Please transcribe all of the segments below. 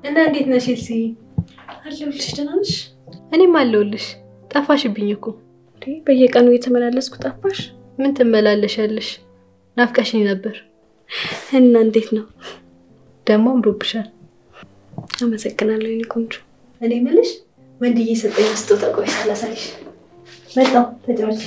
እና እንዴት ነሽ ኤልሲ? አለሁልሽ። ደህና ነሽ? እኔም አለሁልሽ። ጠፋሽብኝ እኮ። እንዴ በየቀኑ እየተመላለስኩ ጠፋሽ? ምን ትመላለሻለሽ? ናፍቀሽኝ ነበር። እና እንዴት ነው? ደግሞ አምሮብሻል። አመሰግናለሁ የኔ ቆንጆ። እኔ የምልሽ ወንድዬ የሰጠኝ ስጦታ ቆይ ሳላሳይሽ መጣሁ። ተጫወች።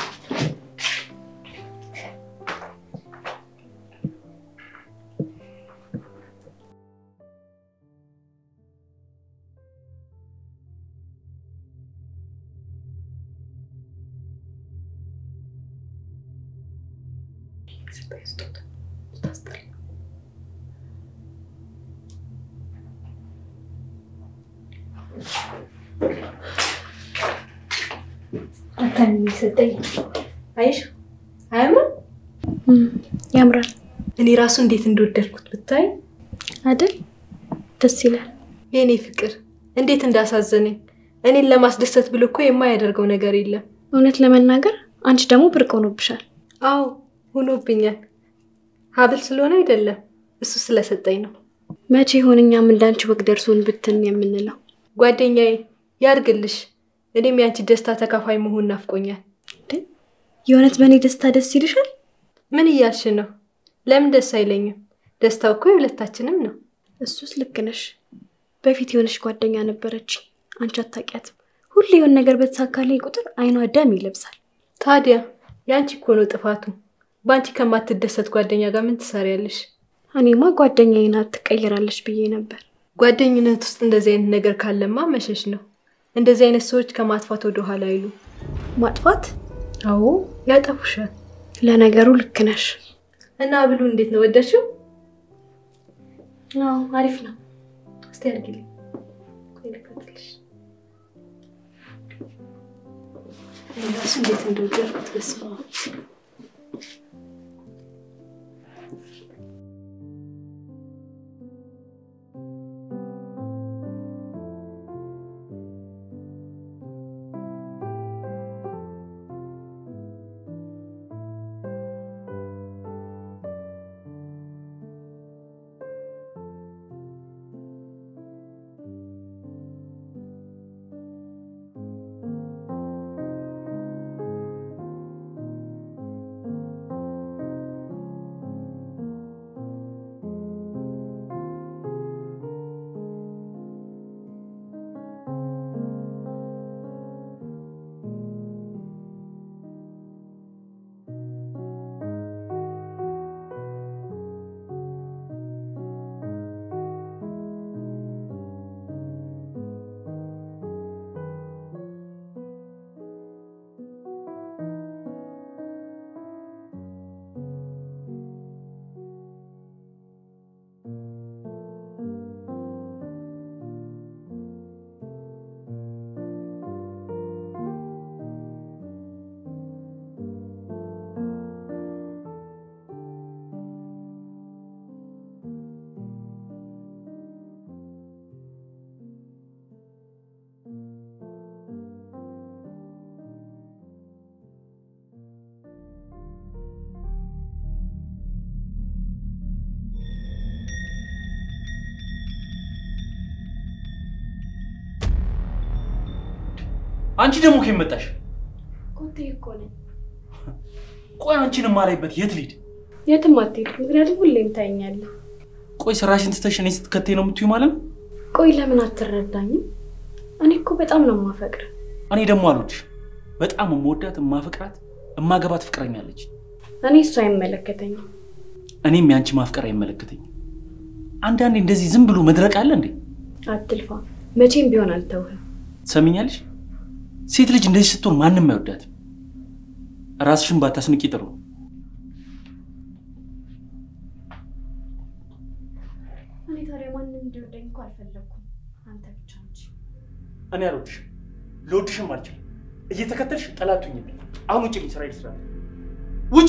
አታሚ ሰጠኝ። አይሽ አያምርም? ያምራል እኔ ራሱ እንዴት እንደወደድኩት ብታይ። አይደል? ደስ ይላል። የእኔ ፍቅር እንዴት እንዳሳዘነኝ። እኔን ለማስደሰት ብሎ እኮ የማያደርገው ነገር የለም። እውነት ለመናገር አንቺ ደግሞ ብርቅ ሆኖብሻል። አዎ ሆኖብኛል። ሀብል ስለሆነ አይደለም እሱ ስለሰጠኝ ነው። መቼ ይሆን እኛም እንዳንቺ ወግ ደርሶን ብትን የምንለው? ጓደኛዬ ያርግልሽ። እኔም ያንቺ ደስታ ተካፋይ መሆን ናፍቆኛል። የእውነት በእኔ ደስታ ደስ ይልሻል? ምን እያልሽ ነው? ለምን ደስ አይለኝም? ደስታው እኮ የሁለታችንም ነው። እሱስ ልክ ነሽ። በፊት የሆነች ጓደኛ ነበረች፣ አንቺ አታውቂያትም። ሁሌ የሆነ ነገር በተሳካልኝ ቁጥር አይኗ ደም ይለብሳል። ታዲያ የአንቺ እኮ ነው ጥፋቱ። በአንቺ ከማትደሰት ጓደኛ ጋር ምን ትሰሪያለሽ? እኔማ ጓደኛዬ ናት ትቀይራለች ብዬ ነበር። ጓደኝነት ውስጥ እንደዚህ አይነት ነገር ካለማ መሸሽ ነው። እንደዚህ አይነት ሰዎች ከማጥፋት ወደ ኋላ አይሉ። ማጥፋት? አዎ ያጠፉሻል። ለነገሩ ልክ ነሽ። እና ብሉ እንዴት ነው ወደድሽው? አዎ አሪፍ ነው። እስቲ አድርጊልኝ። ቆይ ልክፈትልሽ። እኔ እራሱ እንዴት እንደወደድኩት በስመ አብ። አንቺ ደግሞ ከየት መጣሽ? ኮቴ እኮ ነኝ። ቆይ አንቺን የማላይበት የት ልሂድ? የትም አትሄድ፣ ምክንያቱም ሁሌም ታየኛለህ። ቆይ ስራሽን ትተሽ እኔ ስትከተይ ነው የምትዩ ማለት ነው? ቆይ ለምን አትረዳኝም? እኔ እኮ በጣም ነው የማፈቅር። እኔ ደግሞ አልወድሽ። በጣም የምወዳት የማፈቅራት የማገባት ፍቅረኛ አለች። እኔ እሱ አይመለከተኝም። እኔም የአንቺ ማፍቀር አይመለከተኝም። አንዳንዴ እንደዚህ ዝም ብሎ መድረቅ አለ እንዴ? አትልፋ፣ መቼም ቢሆን አልተውህም። ትሰሚኛለሽ? ሴት ልጅ እንደዚህ ስትሆን ማንም አይወዳትም። ራስሽን ባታስንቂ ጥሩ። እኔ ታዲያ ማንም እንዲወደኝ እኮ አልፈለግኩም፣ አንተ ብቻ እንጂ። እኔ አልወድሽም፣ ልወድሽም አልችልም። እየተከተልሽ ጠላቱኝ። አሁን ውጭ ስራ ይስራል። ውጪ!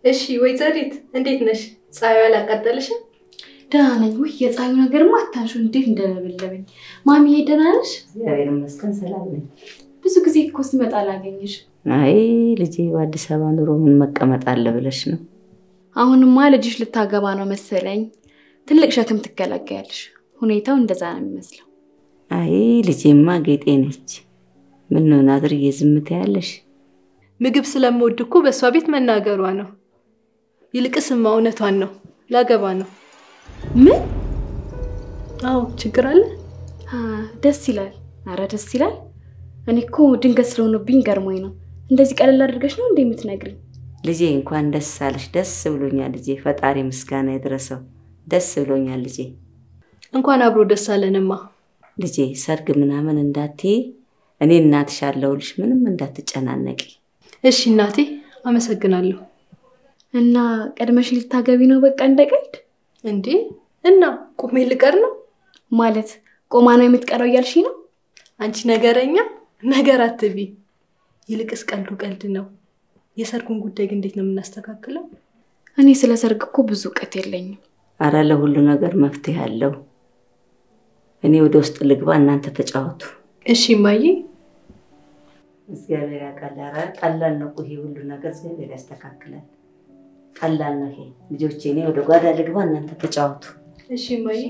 እሺ ወይዘሪት እንዴት ነሽ? ፀሐዩ አላቃጠለሽም? ደህና ነኝ። ውይ የፀሐዩ ነገርማ አታንሹ እንዴት እንደለበለበኝ። ማሚዬ ደህና ነሽ? እግዚአብሔር ይመስገን ሰላም ነኝ። ብዙ ጊዜ እኮ ስመጣ አላገኝሽ። አይ ልጄ በአዲስ አበባ ኑሮ ምን መቀመጥ አለ ብለሽ ነው? አሁንማ ልጅሽ ልታገባ ነው መሰለኝ። ትልቅ ሸክም ትገላገያለሽ። ሁኔታው እንደዛ ነው የሚመስለው። አይ ልጄማ ጌጤ ነች። ምን ነው ናድርዬ ዝም ትያለሽ? ምግብ ስለምወድ እኮ በእሷ ቤት መናገሯ ነው። ይልቅስማ እውነቷን ነው፣ ላገባ ነው። ምን? አዎ ችግር አለ? አ፣ ደስ ይላል። አረ ደስ ይላል። እኔ እኮ ድንገት ስለሆነብኝ ገርሞኝ ነው። እንደዚህ ቀለል አድርገሽ ነው እንደ የምትነግሪኝ? ልጄ እንኳን ደስ አለሽ። ደስ ብሎኛል ልጄ። ፈጣሪ ምስጋና ይድረሰው። ደስ ብሎኛል ልጄ። እንኳን አብሮ ደስ አለንማ። ልጄ ሰርግ ምናምን እንዳትዪ፣ እኔ እናትሽ አለሁልሽ። ምንም እንዳትጨናነቂ። እሺ እናቴ፣ አመሰግናለሁ። እና ቀድመሽ ልታገቢ ነው በቃ እንደ ቀልድ? እንዴ እና ቁሜ ልቀር ነው? ማለት ቆማ ነው የምትቀረው እያልሽ ነው? አንቺ ነገረኛ ነገር አትቢ። ይልቅስ ቀልዱ ቀልድ ነው። የሰርጉን ጉዳይ ግን እንዴት ነው የምናስተካክለው? እኔ ስለ ሰርግ እኮ ብዙ እውቀት የለኝም። አረ ለሁሉ ነገር መፍትሄ አለው። እኔ ወደ ውስጥ ልግባ፣ እናንተ ተጫወቱ። እሺ እማዬ። እግዚአብሔር ያውቃል። ኧረ ቀላል ነው እኮ ይሄ ሁሉ ነገር እግዚአብሔር ያስተካክላል። ቀላል ነው ይሄ። ልጆቼ እኔ ወደ ጓዳ ልግባ፣ እናንተ ተጫወቱ። እሺ እማዬ።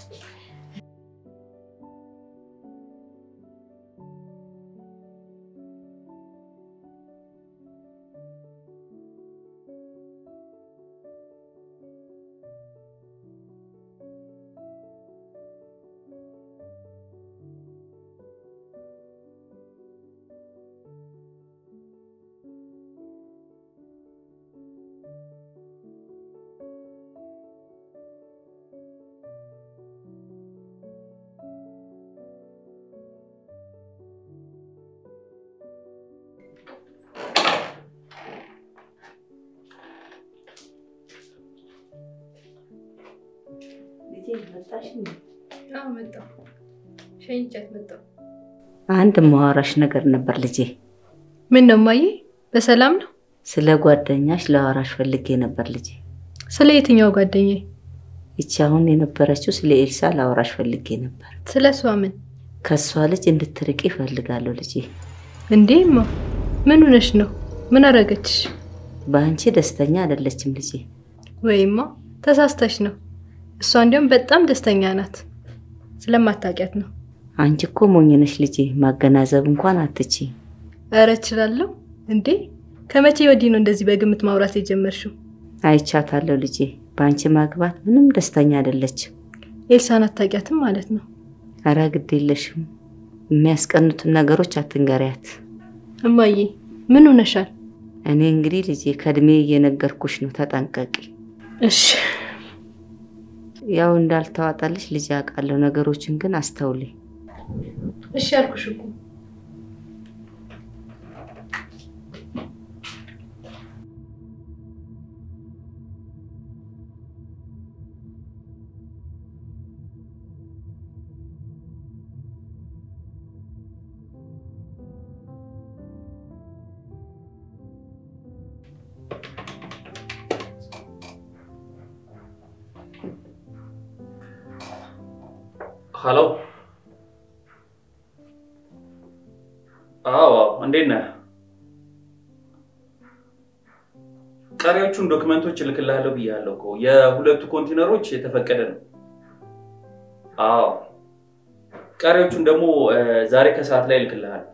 ልጄ መጣሽ? አዎ መጣሁ። ሸኝቻት መጣሁ። አንድ ማዋራሽ ነገር ነበር ልጄ። ምን ነው እማዬ? በሰላም ነው? ስለ ጓደኛሽ ለአዋራሽ ፈልጌ ነበር ልጄ። ስለ የትኛው ጓደኛዬ? ይቺ አሁን የነበረችው ስለ ኤልሳ ለአዋራሽ ፈልጌ ነበር። ስለ እሷ ምን? ከእሷ ልጅ እንድትርቂ እፈልጋለሁ ልጄ። እንዴ እማ፣ ምን ሆነሽ ነው? ምን አረገችሽ? በአንቺ ደስተኛ አይደለችም ልጄ። ወይማ ተሳስተሽ ነው። እሷ እንዲያውም በጣም ደስተኛ ናት። ስለማታውቂያት ነው። አንቺ እኮ ሞኝ ነሽ ልጄ፣ ማገናዘብ እንኳን አትቺ። እረ እችላለሁ እንዴ! ከመቼ ወዲህ ነው እንደዚህ በግምት ማውራት የጀመርሽው? አይቻታለሁ ልጄ። በአንቺ ማግባት ምንም ደስተኛ አይደለችም። ኤልሳን አታውቂያትም ማለት ነው? አረ ግድ የለሽም። የሚያስቀኑትን ነገሮች አትንገሪያት። እማዬ ምን ሆነሻል? እኔ እንግዲህ ልጄ ከእድሜ እየነገርኩሽ ነው፣ ተጠንቀቂ። እሺ ያው እንዳልተዋጣልሽ ልጅ አውቃለሁ። ነገሮችን ግን አስተውሌ። እሺ አልኩሽ እኮ። ሀሎ። አዎ፣ እንዴት ነህ? ቀሪዎቹን ዶክመንቶች እልክልሃለሁ ብያለሁ እኮ። የሁለቱ ኮንቴነሮች የተፈቀደ ነው። አዎ፣ ቀሪዎቹን ደግሞ እ፣ ዛሬ ከሰዓት ላይ እልክልሃለሁ።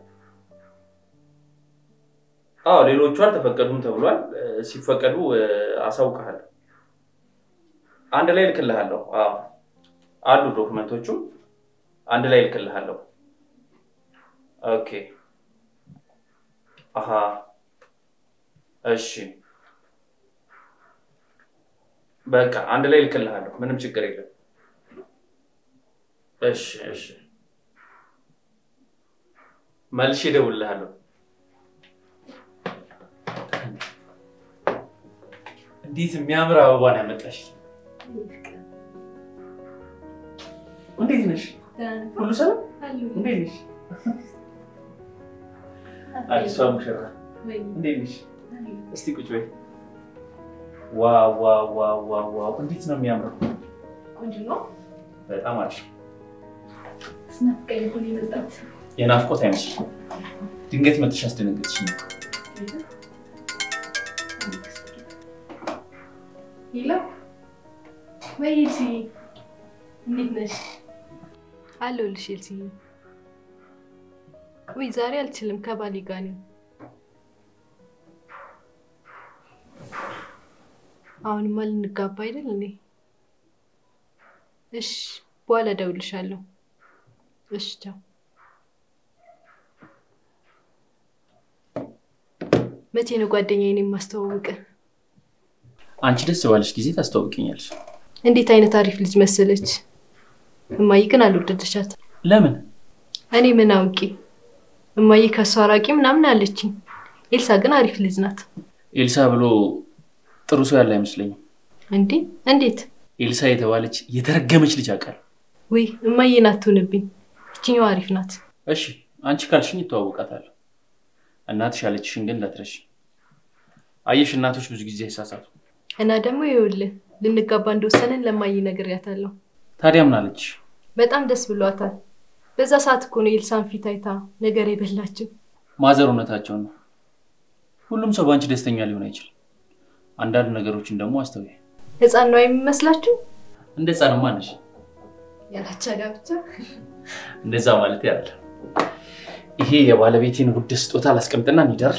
አዎ፣ ሌሎቹ አልተፈቀዱም ተብሏል። እ፣ ሲፈቀዱ እ፣ አሳውቅሃለሁ። አንድ ላይ እልክልሃለሁ። አዎ አሉ ዶክመንቶቹ አንድ ላይ እልክልሃለሁ። ኦኬ አሀ እሺ በቃ አንድ ላይ እልክልሃለሁ። ምንም ችግር የለም። እሺ እሺ መልሼ እደውልልሃለሁ። እንዴት የሚያምር አበባ ነው ያመጣሽ! እንዴት ነሽ? ሁሉ ሰላም? እንዴት ነሽ? አዲሷ ሙሽራ እንዴት ነሽ? እስቲ ቁጭ በይ። ዋው ዋው ዋው ዋው ዋው! እንዴት ነው የሚያምረው! ቆንጆ ነው። በጣም አሪፍ። ስናፍቀኝ እኮ ነው የመጣሁት። የናፍቆት አይመስልም። ድንገት መጥተሽ አስደነገጥሽኝ። ሄሎ ወይ ኤልሲ፣ እንዴት ነሽ? አለሁልሽ ኤልሲ። ወይ ዛሬ አልችልም፣ ከባሌ ጋር ነኝ። አሁንማ ልንጋባ አይደል እንዴ? እሺ፣ በኋላ እደውልልሻለሁ። እሺ፣ ቻው። መቼ ነው ጓደኛዬን የማስተዋውቅ? አንቺ ደስ ባለሽ ጊዜ ታስተዋውቅኛለሽ። እንዴት አይነት አሪፍ ልጅ መሰለች። እማዬ ግን አልወደደሻት። ለምን? እኔ ምን አውቄ። እማዬ ከእሷ አራቂ ምናምን አለችኝ። ኤልሳ ግን አሪፍ ልጅ ናት። ኤልሳ ብሎ ጥሩ ሰው ያለ አይመስለኝም። እንዴ እንዴት? ኤልሳ የተባለች የተረገመች ልጅ አውቃለሁ። ውይ እማዬን አትሁንብኝ። ይችኛዋ አሪፍ ናት። እሺ አንቺ ካልሽኝ እተዋወቃታለሁ። እናትሽ ያለችሽን ግን እንዳትረሺ። አየሽ እናቶች ብዙ ጊዜ አይሳሳቱ። እና ደግሞ ይኸውልህ ልንጋባ እንደወሰንን ለማዬ ነግሬያታለሁ። ታዲያ ምን አለችሽ? በጣም ደስ ብሏታል። በዛ ሰዓት እኮ ነው የኤልሳን ፊት አይታ ነገር የበላችው። ማዘር እውነታቸውን ነው። ሁሉም ሰው በአንቺ ደስተኛ ሊሆን አይችልም። አንዳንድ ነገሮችን ደግሞ አስተውይ። ህፃን ነው የሚመስላችሁ? እንደ ህፃንማ ነሽ። ያላቻ ጋብቻ እንደዛ ማለት ያለ ይሄ የባለቤቴን ውድ ስጦታ ላስቀምጥና እንሂዳር።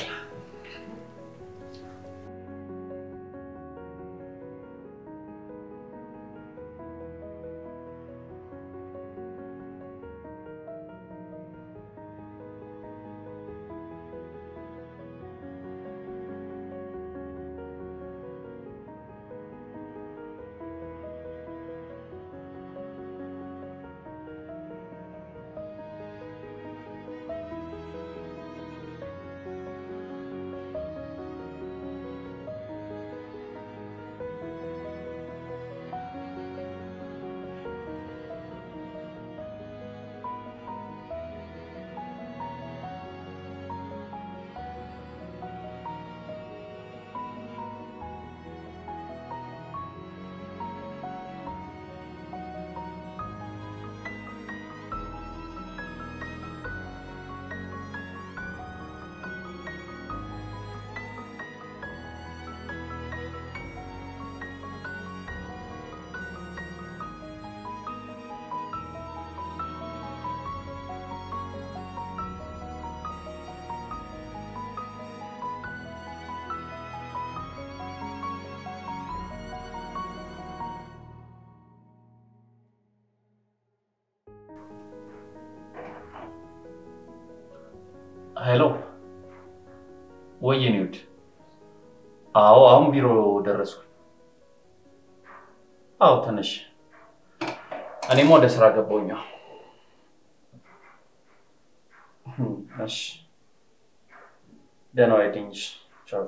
ሄሎ፣ ወይ የኔ ውድ። አዎ፣ አሁን ቢሮ ደረስኩ። አዎ፣ ተነሽ። እኔም ወደ ስራ ገባሁኛ። እሺ፣ ደህና ዋይልኝሽ። ቻው።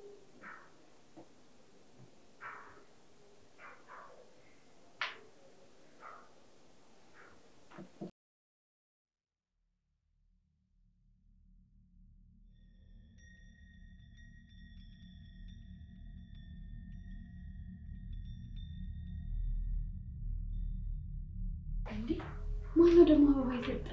ማነው ደግሞ አበባ የሰጠ?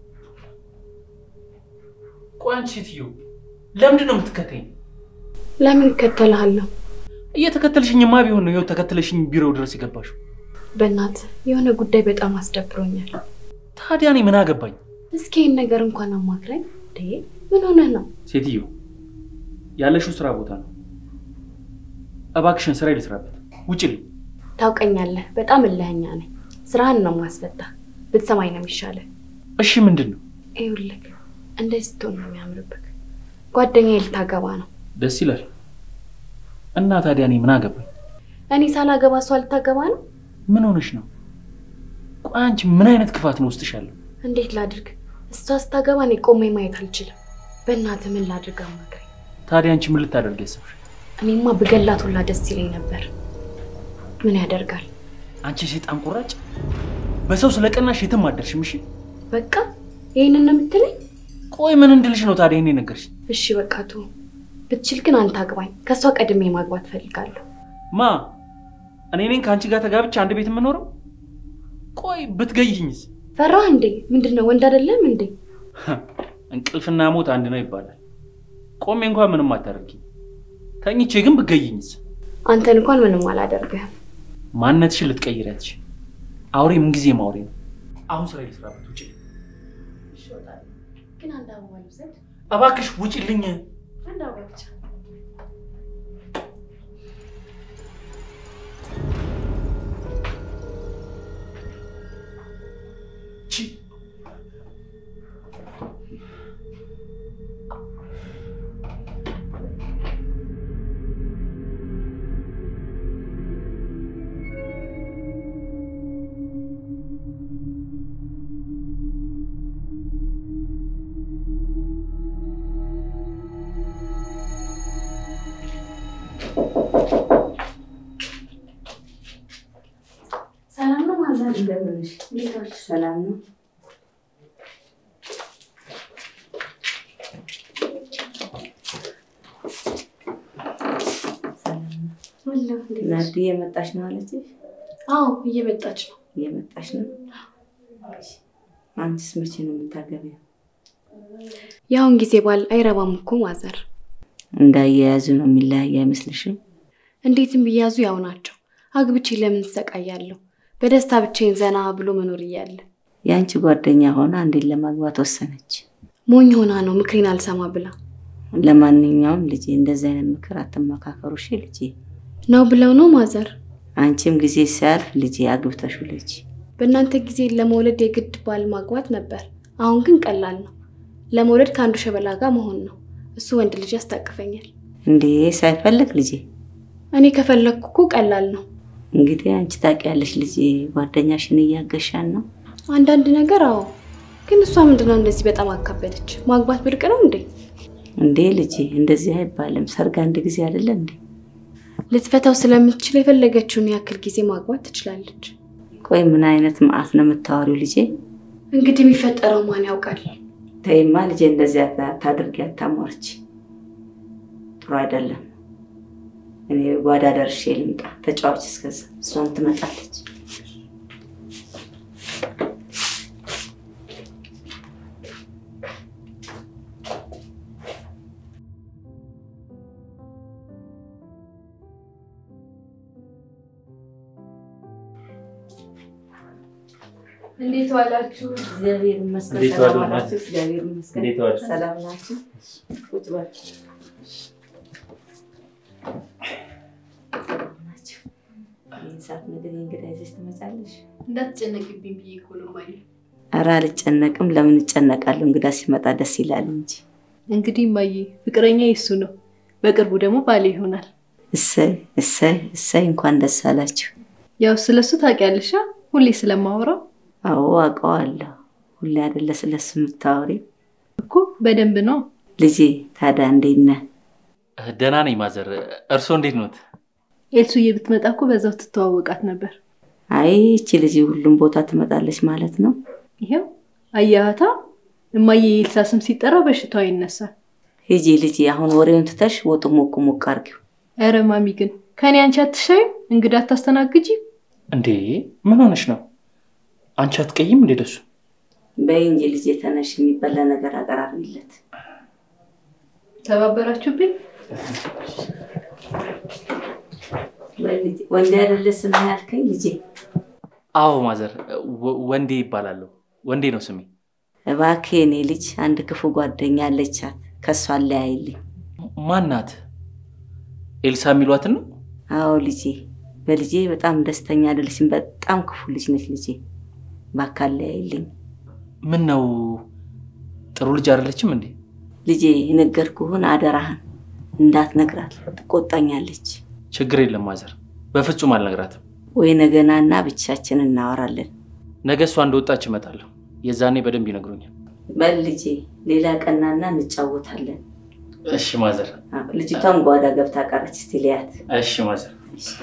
ቆይ አንቺ ሴትዮ ለምንድን ነው የምትከተኝ? ለምን እከተልሃለሁ? እየተከተልሽኝማ ቢሆን ነው ይኸው ተከተለሽኝ ቢሮው ድረስ የገባሽው። በእናት የሆነ ጉዳይ በጣም አስደብሮኛል። ታዲያ እኔ ምን አገባኝ? እስኪ ይህን ነገር እንኳን አማክረኝ። እንዴ ምን ሆነህ ነው? ሴትዮ ያለሽው ስራ ቦታ ነው። እባክሽን ስራ ልስራበት። ውጭልኝ። ታውቀኛለህ፣ በጣም እልኸኛ ነኝ። ስራህን ነው ማስፈታ። ብትሰማኝ ነው የሚሻለህ። እሺ ምንድን ነው? ይኸውልህ እንደዚህ ስትሆን ነው የሚያምርብህ። ጓደኛዬ ልታገባ ነው። ደስ ይላል። እና ታዲያ እኔ ምን አገባኝ? እኔ ሳላገባ እሷ ልታገባ ነው። ምን ሆነሽ ነው? ቆይ አንቺ ምን አይነት ክፋት ነው ውስጥሽ ያለው? እንዴት ላድርግ? እሷ ስታገባ እኔ ቆሜ ማየት አልችልም። በእናትህ ምን ላድርግ? አማክረኝ። ታዲያ አንቺ ምን ልታደርግ ያሰብሽ? እኔማ ብገላት ሁላ ደስ ይለኝ ነበር። ምን ያደርጋል? አንቺ ሴጣን ቁራጭ፣ በሰው ስለቀናሽ የትም አደርሽም። እሺ በቃ ይህንን ነው የምትለኝ? ቆይ ምን እንድልሽ ነው ታዲያ ይሄን ነገርሽ? እሺ በቃ ተው። ብትችል ግን አንተ አግባኝ። ከእሷ ቀድሜ ማግባት ፈልጋለሁ። ማ እኔ ነኝ ከአንቺ ጋር ተጋብቼ አንድ ቤት የምኖረው? ቆይ ብትገይኝስ? ፈራህ እንዴ? ምንድን ነው ወንድ አይደለም እንዴ? እንቅልፍና ሞት አንድ ነው ይባላል። ቆሜ እንኳን ምንም አታደርጊኝ። ተኝቼ ግን ብትገይኝስ? አንተን እንኳን ምንም አላደርግህም። ማንነትሽን ልትቀይሪያትሽ። አውሬ ምንጊዜም አውሬ ነው። አሁን ስራ ልስራበት፣ ውጭ ግን አንድ አበባ ልውሰድ። እባክሽ ውጭልኝ። አንድ አበባ ብቻ። ቺ ሰላም ነው ማዘር? እንደምን ነሽ? እንዴት ዋልሽ? ሰላም ነው? ሰላም ነው? አለሁ። እንዴት ነሽ? ናርዲ እየመጣች ነው አለችሽ? አዎ እየመጣች ነው። እየመጣች ነው። አንቺስ መቼ ነው የምታገቢው? የአሁን ጊዜ ባል አይረባም እኮ ማዘር። እንዳያያዙ ነው የሚለያይ አይመስልሽም? እንዴትም ቢያዙ ያው ናቸው። አግብቼ ለምን እሰቃያለሁ? በደስታ ብቻዬን ዘና ብሎ መኖር እያለ የአንቺ ጓደኛ ሆና አንዴን ለማግባት ወሰነች። ሞኝ ሆና ነው ምክሬን አልሰማ ብላ ለማንኛውም ልጄ እንደዚህ አይነት ምክር አትመካከሩ እሺ ልጄ። ነው ብለው ነው ማዘር። አንቺም ጊዜ ሲያልፍ ልጄ አግብተሽ ልጅ በእናንተ ጊዜ ለመውለድ የግድ ባል ማግባት ነበር። አሁን ግን ቀላል ነው። ለመውለድ ከአንዱ ሸበላ ጋር መሆን ነው። እሱ ወንድ ልጅ ያስታቅፈኛል። እንዴ ሳይፈልግ ልጄ። እኔ ከፈለግኩ እኮ ቀላል ነው። እንግዲህ አንቺ ታውቂያለሽ ልጄ፣ ጓደኛሽን እያገሻን ነው። አንዳንድ ነገር አዎ። ግን እሷ ምንድነው እንደዚህ በጣም አካበደች? ማግባት ብርቅ ነው እንዴ? እንዴ ልጄ እንደዚህ አይባልም። ሰርግ አንድ ጊዜ አይደለ እንዴ? ልትፈታው ስለምትችል የፈለገችውን ያክል ጊዜ ማግባት ትችላለች። ቆይ ምን አይነት መዓት ነው የምታወሪው ልጄ? እንግዲህ የሚፈጠረው ማን ያውቃል? ተይማ ልጄ፣ እንደዚህ ታድርጊ፣ አታሟርች። ጥሩ አይደለም። እኔ ጓዳ ደርሼ ልምጣ። ተጫዋች እስከዛ፣ እሷም ትመጣለች። እንዴት ዋላችሁ? እግዚአብሔር ይመስገን። እንዴት ሰላም ዋሉ? ናችሁ? እግዚአብሔር ይመስገን። እንዴት ዋሉ? ሰላም ናችሁ? ቁጭ በሉ። ሰላም ናችሁ? ይህን ሰዓት ምግብ እንግዳ ይዘሽ ትመጫለሽ? እንዳትጨነቅብኝ ብዬ እኮ ነው እማዬ። ኧረ አልጨነቅም። ለምን እጨነቃለሁ? እንግዳ ሲመጣ ደስ ይላል እንጂ። እንግዲህ እማዬ ፍቅረኛ የሱ ነው፣ በቅርቡ ደግሞ ባሌ ይሆናል። እሰይ እሰይ እሰይ፣ እንኳን ደስ አላችሁ። ያው ስለሱ ታውቂያለሽ አ? ሁሌ ስለማወራው አዎ አውቀዋለሁ። ሁሌ አይደለ ስለሱ የምታወሪው? እኮ በደንብ ነው። ልጄ ታዲያ እንዴት ነህ? ደህና ነኝ ማዘር። እርስዎ እንዴት ኖት? ኤልሱዬ ብትመጣ እኮ በዛው ትተዋወቃት ነበር። አይ ይቺ ልጅ ሁሉም ቦታ ትመጣለች ማለት ነው። ይኸው አያሃታ እማዬ የኤልሳ ስም ሲጠራ በሽታዋ ይነሳል። ሂጂ ልጄ፣ አሁን ወሬውን ትተሽ ወጡ ሞቅ ሞቅ አድርጊው። ኧረ ማሚ ግን ከኔ አንቺ አትሻይም? እንግዳ አታስተናግጂ? እንዴ ምን ሆነሽ ነው? አንቺ አትቀይም እንዴ ደሱ? በይ እንጂ ልጄ ተነሽ፣ የሚበላ ነገር አቀራርቢለት። ተባበራችሁብኝ። በይ ልጄ፣ ወንድ አይደለ ስም ያልከኝ ልጄ? አዎ ማዘር፣ ወ- ወንዴ ይባላለሁ። ወንዴ ነው ስሜ። እባክህ የኔ ልጅ አንድ ክፉ ጓደኛ አለቻት፣ ከእሷ አለያይልኝ። ማናት? ኤልሳ የሚሏትን ነው? አዎ ልጄ፣ በልጄ በጣም ደስተኛ አይደለችም። በጣም ክፉ ልጅ ነች ልጄ፣ እባክህ አለያይልኝ። ምን ነው ጥሩ ልጅ አይደለችም እንዴ? ልጄ የነገርኩህን አደራህን እንዳትነግራት፣ ትቆጣኛለች። ችግር የለም ማዘር፣ በፍጹም አልነግራትም። ወይ ነገናና ብቻችን እናወራለን። ነገ እሷ እንደወጣች እመጣለሁ። የዛኔ በደንብ ይነግሩኛል። በል ልጄ፣ ሌላ ቀናና እንጫወታለን። እሺ ማዘር። አዎ፣ ልጅቷም ጓዳ ገብታ ቀረች። እስቲ ልያት። እሺ ማዘር።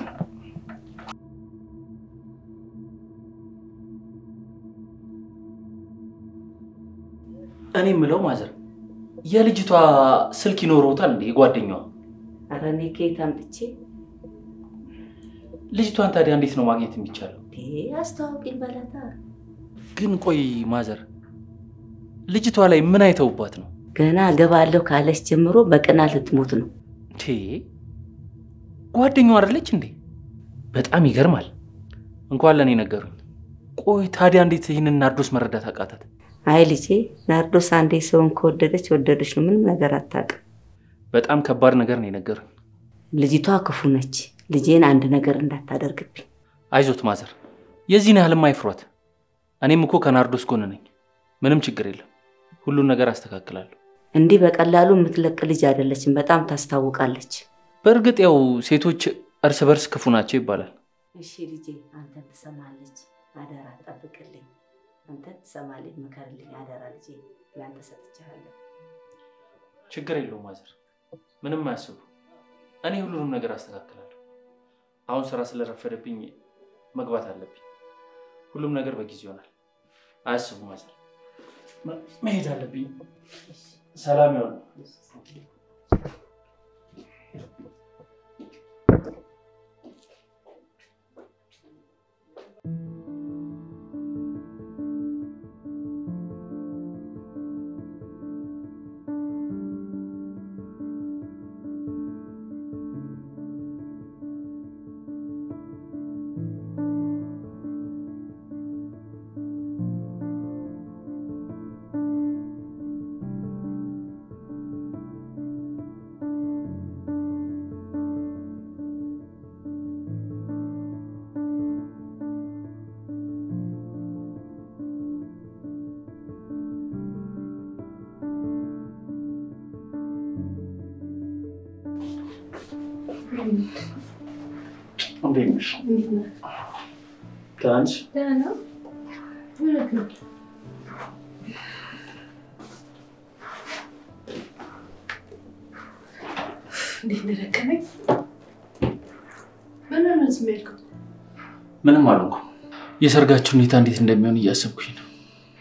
እኔ የምለው ማዘር፣ የልጅቷ ስልክ ይኖረውታል እንዴ? የጓደኛዋ ኧረ እኔ ከየት አምጥቼ ልጅቷን ታዲያ እንዴት ነው ማግኘት የሚቻለው? አስተዋውቂኝ በላታ። ግን ቆይ ማዘር፣ ልጅቷ ላይ ምን አይተውባት ነው? ገና እገባለሁ ካለች ጀምሮ በቅናት ልትሞት ነው። ቴ ጓደኛዋ አይደለች እንዴ? በጣም ይገርማል። እንኳን ለእኔ ነገሩኝ። ቆይ ታዲያ እንዴት ይህንን ናርዶስ መረዳት አቃታት? አይ ልጄ፣ ናርዶስ አንዴ ሰውን ከወደደች ወደደች ነው። ምንም ነገር አታውቅም። በጣም ከባድ ነገር ነው የነገሩኝ። ልጅቷ ክፉ ነች። ልጄን አንድ ነገር እንዳታደርግብኝ። አይዞት ማዘር፣ የዚህን ያህልም አይፍሯት። እኔም እኮ ከናርዶስ ጎን ነኝ። ምንም ችግር የለም። ሁሉን ነገር አስተካክላለሁ። እንዲህ በቀላሉ የምትለቅ ልጅ አይደለችም። በጣም ታስታውቃለች። በእርግጥ ያው ሴቶች እርስ በርስ ክፉ ናቸው ይባላል። እሺ ልጄ፣ አንተን ትሰማለች። አደራ ጠብቅልኝ። አንተን ትሰማለች። ምከርልኝ። አደራ ልጄ፣ ለአንተ ሰጥቻለሁ። ችግር የለውም ማዘር፣ ምንም አያስቡ። እኔ ሁሉንም ነገር አስተካክላለሁ። አሁን ስራ ስለረፈደብኝ መግባት አለብኝ። ሁሉም ነገር በጊዜ ይሆናል። አያስቡ ማዘር፣ መ- መሄድ አለብኝ። ሰላም ይሆን። እንዴት ነሽ? ደህና ነሽ? እንዴት እንደደከመኝ ምን ነው ዝም ያልከው? ምንም አልሆንኩም። የሰርጋችሁ ሁኔታ እንዴት እንደሚሆን እያሰብኩኝ ነው።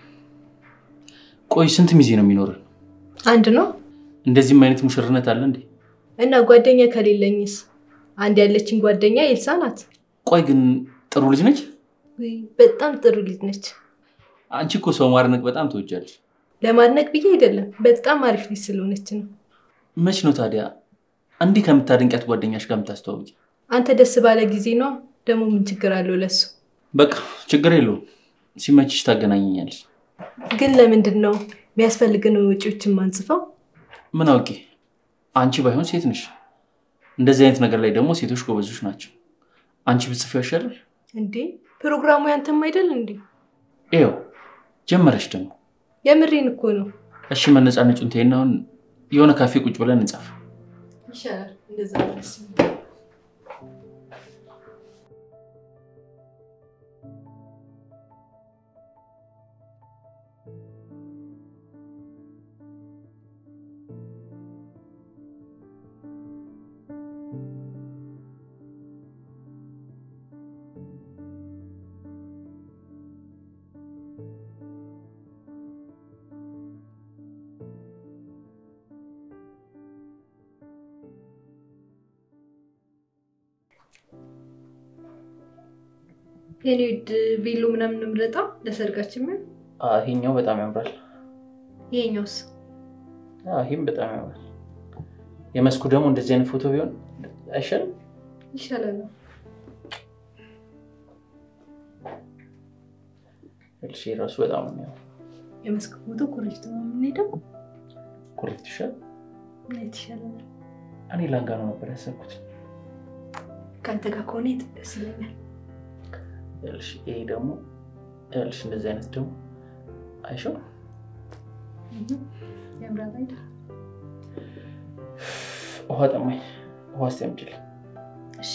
ቆይ ስንት ሚዜ ነው የሚኖርን? አንድ ነው እንደዚህም አይነት ሙሽርነት አለ እንዴ? እና ጓደኛ ከሌለኝስ? አንድ ያለችኝ ጓደኛ ኤልሳ ናት። ቆይ ግን ጥሩ ልጅ ነች? ውይ፣ በጣም ጥሩ ልጅ ነች። አንቺ እኮ ሰው ማድነቅ በጣም ትወጃለሽ። ለማድነቅ ብዬ አይደለም፣ በጣም አሪፍ ልጅ ስለሆነች ነው። መች ነው ታዲያ እንዲህ ከምታደንቂያት ጓደኛሽ ጋር የምታስተዋውቂ? አንተ ደስ ባለ ጊዜ ነው። ደግሞ ምን ችግር አለው ለሱ? በቃ ችግር የለውም። ሲመችሽ ታገናኘኛለሽ። ግን ለምንድን ነው የሚያስፈልግን ወጪዎችን ማንጽፈው? ምን አውቄ፣ አንቺ ባይሆን ሴት ነሽ። እንደዚህ አይነት ነገር ላይ ደግሞ ሴቶች ጎበዞች ናቸው። አንቺ ብትጽፊው ያሻላል። እንዴ ፕሮግራሙ ያንተም አይደል እንዴ? ይኸው ጀመረሽ ደግሞ። የምሬን እኮ ነው። እሺ መነጫነጩን ተይና አሁን የሆነ ካፌ ቁጭ ብለን እንጻፍ። ይሻላል እንደዛ ደስ የኔ ውድ ቬሎ ምናምን ምረጣው ለሰርጋችን ምን ይሄኛው በጣም ያምራል። ይሄኛውስ ይህም በጣም ያምራል። የመስኩ ደግሞ እንደዚህ አይነት ፎቶ ቢሆን አይሻልም? ይሻላል ነው እሺ ራሱ በጣም ነው የሚያምረው። የመስክ ፎቶ ኮሌጅ ነው የምንሄደው ኮሬክት ይሻል። የት ይሻላል እኔ ላንጋኖ ነበር ያሰብኩት። ከአንተ ጋር ከሆነ የት ደስ ይለኛል ይኸውልሽ ይሄ ደግሞ ይኸውልሽ እንደዚህ አይነት ደግሞ አይሻው ያምራል አይደል ውሃ ጠማኝ። ውሃ እስኪ አምጪልኝ። እሺ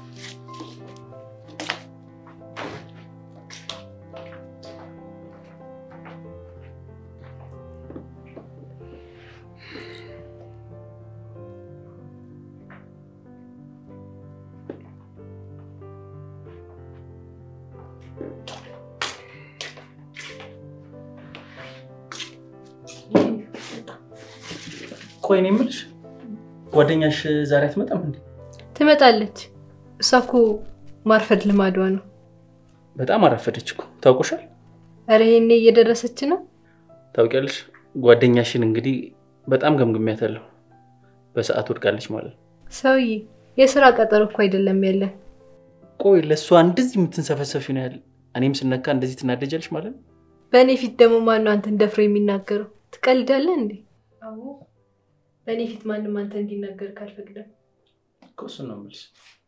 ቆይ እኔ የምልሽ ጓደኛሽ ዛሬ አትመጣም እንዴ? ትመጣለች እሷ እኮ ማርፈድ ልማዷ ነው። በጣም አረፈደች እኮ ታውቆሻል። እረ ይሄኔ እየደረሰች ነው። ታውቂያለሽ፣ ጓደኛሽን እንግዲህ በጣም ገምግሚያታለሁ። በሰዓት ወድቃለች ማለት ነው። ሰውዬ የስራ ቀጠሮ እኮ አይደለም ያለን። ቆይ ለእሷ እንደዚህ የምትንሰፈሰፊ ነው ያለ እኔም ስነካ እንደዚህ ትናደጃለች ማለት ነው። በእኔ ፊት ደግሞ ማነው አንተን ደፍሮ የሚናገረው? ትቀልዳለህ እንዴ? አዎ በእኔ ፊት ማንም አንተ እንዲናገር ካልፈቅደም እኮ እሱን ነው የምልሽ።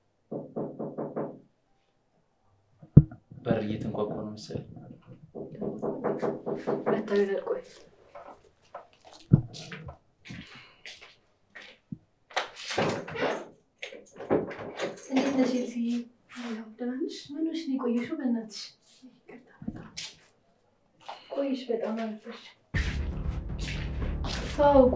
በር እየተንኳኳ ነው መሰለኝ። መታገል ቆይ እንዴት ነሽ ኤልስዬ? ደህና ነሽ? ምን ሆነሽ ነው የቆየሽው? በእናትሽ ቆይሽ፣ በጣም አረፈሽ። ተዋውቁ።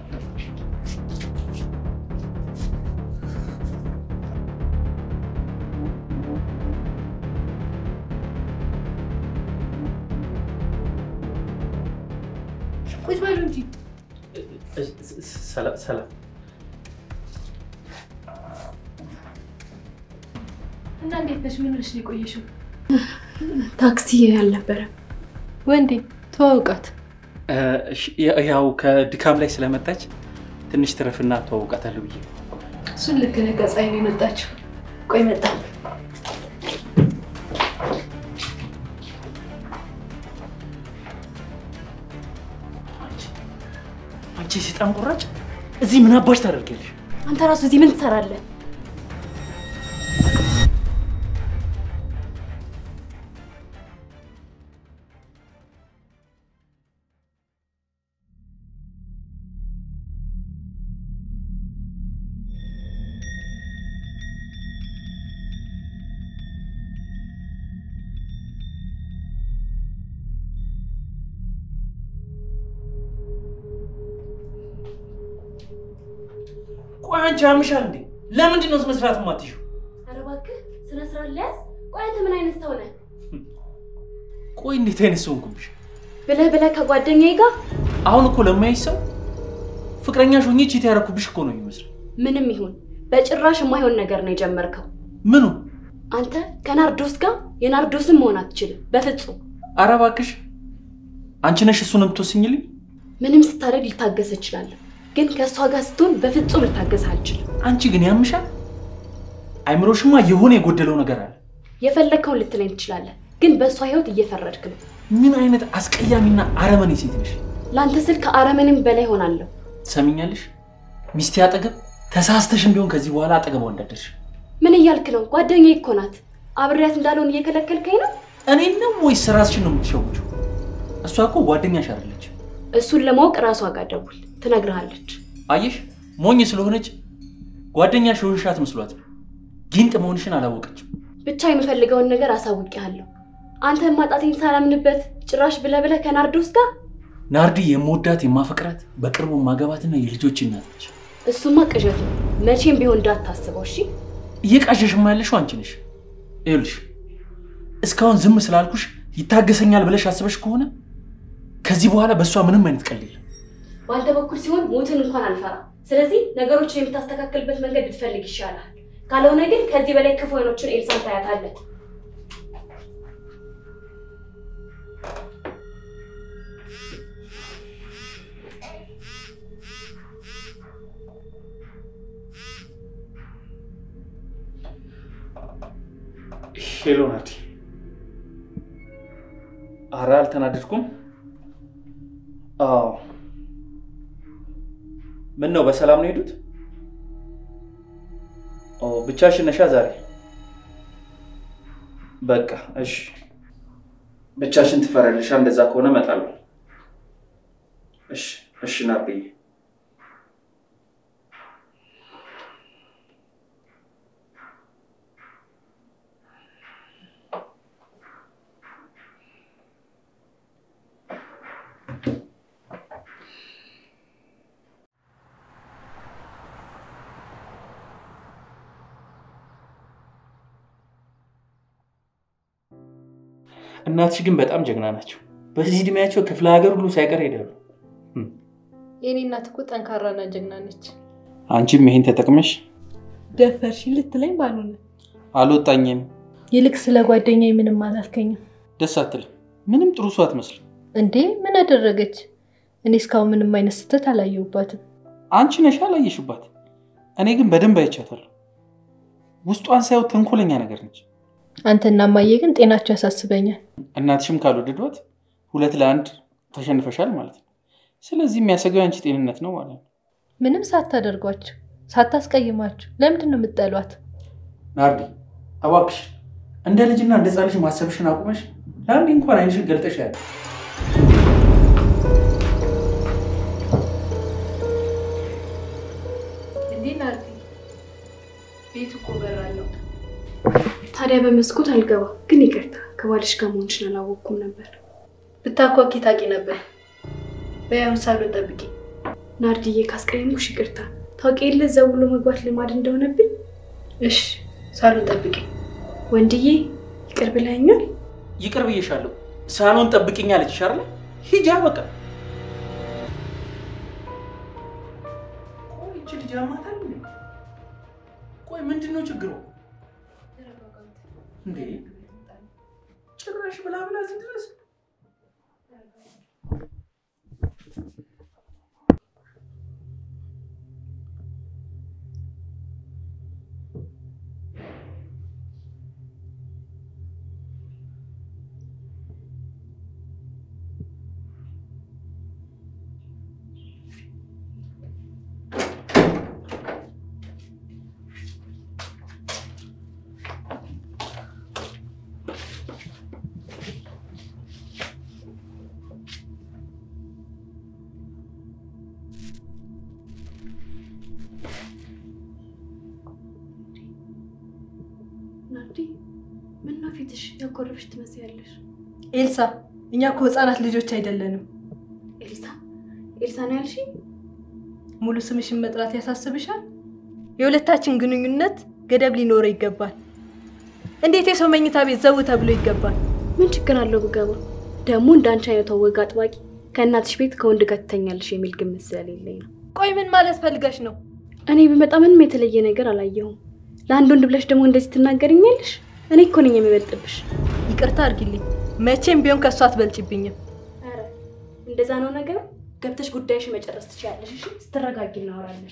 ቁጭ በሉ እንጂ ሰላም ሰላም። እና እንዴት ነሽ? ምን ሆነሽ ነው የቆየሽው? ታክሲ አልነበረም። ወንዴ ተዋውቃት። እሺ፣ ያው ከድካም ላይ ስለመጣች ትንሽ ትረፍና ተዋውቃታለሁ ብዬ ነው። እሱን ልክ ነህ። ከፀሐይ ነው የመጣችው። ቆይ መጣ። አንቺ የሴጣን ቁራጭ እዚህ ምን አባሽ ታደርጊያለሽ? አንተ ራሱ እዚህ ምን ትሰራለህ? ቆይ አንቺ አምሻል እንዴ? ለምንድን ነው መስራት የማትይው? ኧረ እባክህ ስነ ስርዓት ለያዝ። ቆይ አንተ ምን አይነት ሰው ነህ? ቆይ እንዴት አይነት ሰው ሆንኩብሽ? ብለህ ብለህ ከጓደኛዬ ጋር አሁን እኮ ለማይሽ ሰው ፍቅረኛሽ ሆኜ ቺት ያደረኩብሽ እኮ ነው የሚመስለው። ምንም ይሁን በጭራሽ የማይሆን ነገር ነው የጀመርከው። ምኑ? አንተ ከናርዶስ ጋር የናርዶስን መሆን አትችልም በፍጹም። ኧረ እባክሽ አንቺ ነሽ እሱን የምትወስኝልኝ? ምንም ስታደርግ ልታገስ እችላለሁ፣ ግን ከእሷ ጋር ስትሆን በፍጹም ልታገስ አልችልም። አንቺ ግን ያምሻል። አይምሮሽማ የሆነ የጎደለው ነገር አለ። የፈለግከውን ልትለኝ ትችላለህ፣ ግን በእሷ ህይወት እየፈረድክ ነው። ምን አይነት አስቀያሚና አረመኔ ሴት ነሽ? ለአንተ ስል ከአረመኔም በላይ ሆናለሁ። ትሰሚኛለሽ? ሚስቴ አጠገብ ተሳስተሽም ቢሆን ከዚህ በኋላ አጠገቧ እንዳደርሽ። ምን እያልክ ነው? ጓደኛዬ እኮ ናት። አብሬያት እንዳልሆን እየከለከልከኝ ነው። እኔን ነው ወይስ ራስሽን ነው የምትሸውችው? እሷ እኮ ጓደኛሽ አይደለች። እሱን ለማወቅ ራሷ ጋር ደውል፣ ትነግርሃለች። አየሽ፣ ሞኝ ስለሆነች ጓደኛሽ የሆንሻት መስሏት ነው። ጊንጥ መሆንሽን አላወቀችም። ብቻ የምፈልገውን ነገር አሳውቄሃለሁ። አንተ ማጣቴን ሳላምንበት ጭራሽ ብለህ ብለህ ከናርዶስ ጋር ናርዲ የምወዳት የማፈቅራት በቅርቡ ማገባትና የልጆች እናት ነች። እሱማ ቅዠት ነው። መቼም ቢሆን እንዳታስበው እሺ። እየቃዠሽማ ያለሽው አንቺ ነሽ። ይኸውልሽ እስካሁን ዝም ስላልኩሽ ይታገሰኛል ብለሽ አስበሽ ከሆነ ከዚህ በኋላ በእሷ ምንም አይነት ቀል የለም። በአንተ በኩል ሲሆን ሞትን እንኳን አልፈራም። ስለዚህ ነገሮችን የምታስተካክልበት መንገድ ብትፈልግ ይሻላል። ካልሆነ ግን ከዚህ በላይ ክፉ አይኖችን ኤልሳን ታያታለህ። ሄሎ ናዲ። ኧረ አልተናደድኩም። አዎ ምን ነው በሰላም ነው የሄዱት? ኦ ብቻሽን ነሻ ዛሬ? በቃ እሺ፣ ብቻሽን ትፈራለሻ? እንደዛ ከሆነ እመጣለሁ። እሺ እሺ ናርዲዬ። እናትሽ ግን በጣም ጀግና ናቸው። በዚህ እድሜያቸው ክፍለ ሀገር ሁሉ ሳይቀር ሄዳሉ። የኔ እናት እኮ ጠንካራና ጀግና ነች። አንቺም ይሄን ተጠቅመሽ ደፈርሽኝ ልትለኝ ባልሆነ አልወጣኝም። ይልቅ ስለ ጓደኛዬ ምንም አላልከኝም ደስ አትልም። ምንም ጥሩ ሰው አትመስልም። እንዴ? ምን አደረገች? እኔ እስካሁን ምንም አይነት ስህተት አላየሁባትም። አንቺ ነሽ አላየሽባት። እኔ ግን በደንብ አይቻታለሁ። ውስጧን ሳየው ተንኮለኛ ነገር ነች። አንተና እማዬ ግን ጤናቸው ያሳስበኛል። እናትሽም ካልወደዷት ሁለት ለአንድ ተሸንፈሻል ማለት ነው። ስለዚህ የሚያሰገው የአንቺ ጤንነት ነው ማለት ነው። ምንም ሳታደርጓቸው ሳታስቀይማችሁ ለምንድን ነው የምትጠሏት? ናርዲ እባክሽ እንደ ልጅና እንደ ሕፃን ልጅ ማሰብሽን አቁመሽ ለአንዴ እንኳን አይንሽን ገልጠሽ ያለ እንዴ ናርዲ፣ ቤቱ እኮ በር አለው። ታዲያ በመስኮት አልገባ ግን ይቅርታ፣ ከባልሽ ጋር መሆንሽን አላወቅኩም ነበር። ብታኳኪ ታቂ ነበር። በያሁን ሳሎን ጠብቂ። ናርዲዬ ካስቀየምኩሽ ይቅርታ። ታውቂ የለ እዛ ብሎ መግባት ልማድ እንደሆነብኝ። እሺ፣ ሳሎን ጠብቂ። ወንድዬ ይቅር ብለኸኛል። ይቅር ብዬሻለሁ። ሳሎን ጠብቅኝ አለችሽ አይደለ? ሂጂ በቃ። ቆይ ይቺ ልጅ ያማታል እንዴ? ቆይ ምንድን ነው ችግሩ እንዴ? ጭራሽ ብላ ብላ እዚህ ድረስ ናርዲ ምነው ፊትሽ ያኮረፍሽ ትመስያለሽ? ኤልሳ፣ እኛ እኮ ህፃናት ልጆች አይደለንም። ኤልሳ ኤልሳ ነው ያልሽኝ? ሙሉ ስምሽን መጥራት ያሳስብሻል? የሁለታችን ግንኙነት ገደብ ሊኖረው ይገባል። እንዴት የሰው መኝታ ቤት ዘው ተብሎ ይገባል? ምን ችግር አለው ብገባ? ደግሞ እንደ አንቺ አይነቷ ወግ አጥባቂ ከእናትሽ ቤት ከወንድ ጋር ትተኛለሽ የሚል ግምት ስለሌለኝ ነው። ቆይ ምን ማለት ፈልገሽ ነው? እኔ ብመጣ ምንም የተለየ ነገር አላየሁም። ለአንድ ወንድ ብለሽ ደግሞ እንደዚህ ትናገርኛለሽ? እኔ እኮ ነኝ የሚበልጥብሽ። ይቅርታ አድርጊልኝ። መቼም ቢሆን ከእሱ አትበልጭብኝም። ኧረ እንደዛ ነው ነገሩ። ገብተሽ ጉዳይሽ መጨረስ ትችያለሽ። እሺ፣ ስትረጋጊ እናወራለን።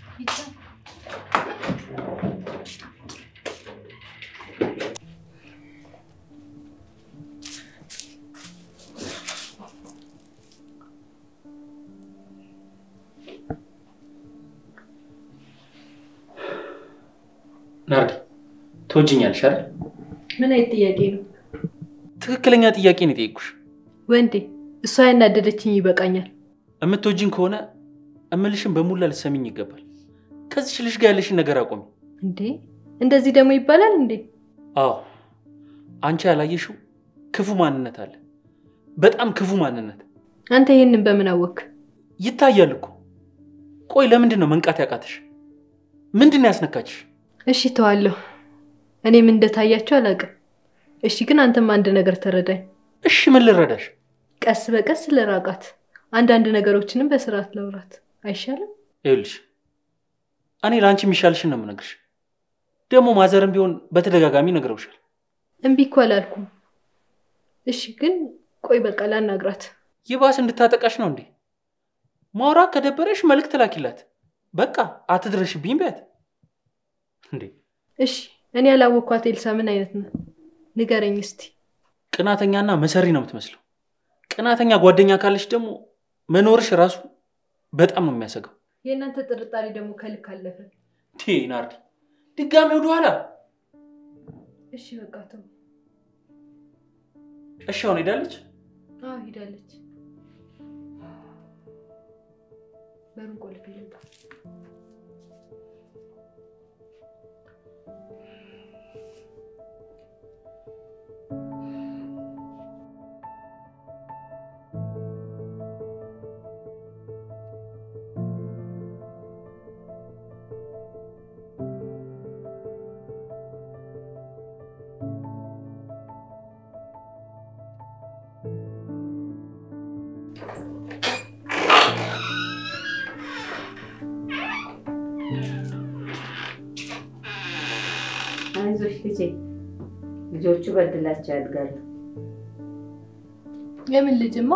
ናርዲ ትወጂኛለሽ አይደል? ምን አይነት ጥያቄ ነው ትክክለኛ ጥያቄ ነው የጠየኩሽ። ወንዴ? እሷ ያናደደችኝ ይበቃኛል። እምትወጂኝ ከሆነ እምልሽን በሙላ ልትሰሚኝ ይገባል። ከዚች ልጅ ጋር ያለሽን ነገር አቆሚ። እንዴ እንደዚህ ደግሞ ይባላል እንዴ? አዎ አንቺ ያላየሽው ክፉ ማንነት አለ። በጣም ክፉ ማንነት አንተ ይህንን በምን አወክ? ይታያል እኮ። ቆይ ለምንድን ነው መንቃት ያቃተሽ? ምንድን ነው ያስነካችሽ? እሺ ተዋለሁ። እኔም እንደታያቸው አላውቅም። እሺ ግን አንተም አንድ ነገር ተረዳኝ። እሺ ምን ልረዳሽ? ቀስ በቀስ ልራቃት፣ አንዳንድ ነገሮችንም በስርዓት ለውራት አይሻልም? ይኸውልሽ እኔ ለአንቺ የሚሻልሽን ነው የምነግርሽ። ደግሞ ማዘርም ቢሆን በተደጋጋሚ ነግረውሻል። እምቢ እኮ አላልኩም። እሺ ግን ቆይ በቃ ላናግራት። ይባስ እንድታጠቃሽ ነው እንዴ? ማውራት ከደበረሽ መልእክት ላኪላት። በቃ አትድረሽብኝ በያት እንዴ። እሺ እኔ ያላወቅኳት ኤልሳ ምን አይነት ነው? ንገረኝ እስቲ። ቅናተኛና መሰሪ ነው የምትመስለው። ቅናተኛ ጓደኛ ካለች ደግሞ መኖርሽ ራሱ በጣም ነው የሚያሰጋው። የእናንተ ጥርጣሬ ደግሞ ከልክ አለፈ። ቴ ናርዲ፣ ድጋሚ ወደኋላ። እሺ በቃ ተው። እሺ አሁን ሄዳለች። አዎ ሄዳለች። በሩን ቆልፍ ልምጣ። ልጄ ልጆቹ በድላቸው ያድጋሉ። የምን ልጅማ?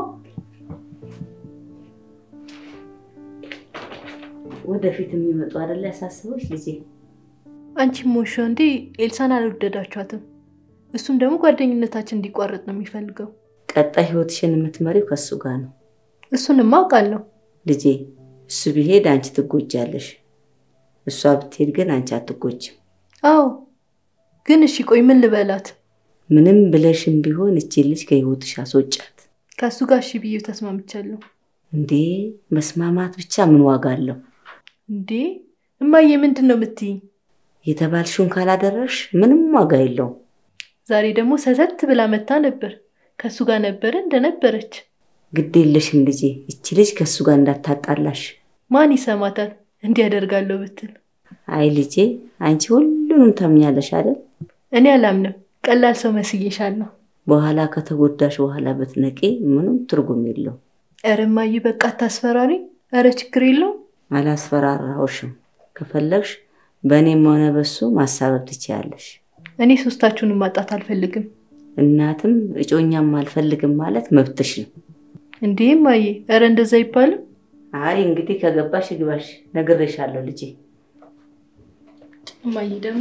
ወደፊት የሚመጡ አይደለ ያሳስበች ልጄ። አንቺም ሞሾ እንዴ ኤልሳን አልወደዳችኋትም። እሱም ደግሞ ጓደኝነታችን እንዲቋረጥ ነው የሚፈልገው። ቀጣይ ህይወትሽን የምትመሪው ከእሱ ጋር ነው እሱንማ አውቃለሁ። ልጄ። እሱ ቢሄድ አንቺ ትጎጃለሽ፣ እሷ ብትሄድ ግን አንቺ አትጎጅም። አዎ፣ ግን እሺ ቆይ ምን ልበላት? ምንም ብለሽም ቢሆን እቺ ልጅ ከህይወትሽ አስወጫት። ከእሱ ጋር እሺ ብዬ ተስማምቻለሁ። እንዴ መስማማት ብቻ ምን ዋጋ አለው? እንዴ እማዬ ምንድን ነው የምትይኝ? የተባልሽውን ካላደረሽ ምንም ዋጋ የለውም። ዛሬ ደግሞ ሰተት ብላ መታ ነበር። ከእሱ ጋር ነበረ እንደነበረች። ግድ የለሽም ልጄ፣ እቺ ልጅ ከእሱ ጋር እንዳታጣላሽ። ማን ይሰማታል እንዲያደርጋለሁ ብትል? አይ ልጄ፣ አንቺ ሁሉንም ታምኛለሽ አይደል? እኔ አላምንም። ቀላል ሰው መስዬሻለሁ። በኋላ ከተጎዳሽ በኋላ ብትነቂ ምንም ትርጉም የለውም። ኧረ እማዬ በቃ አታስፈራሪ። ኧረ ችግር የለውም። አላስፈራራሁሽም። ከፈለግሽ በእኔም ሆነ በሱ ማሳበብ ትችያለሽ። እኔ ሶስታችሁንም ማጣት አልፈልግም። እናትም እጮኛም አልፈልግም ማለት መብትሽ ነው። እንዴ እማዬ፣ ኧረ እንደዛ አይባልም። አይ እንግዲህ ከገባሽ ግባሽ፣ ነግሬሻለሁ ልጄ። እማዬ ደግሞ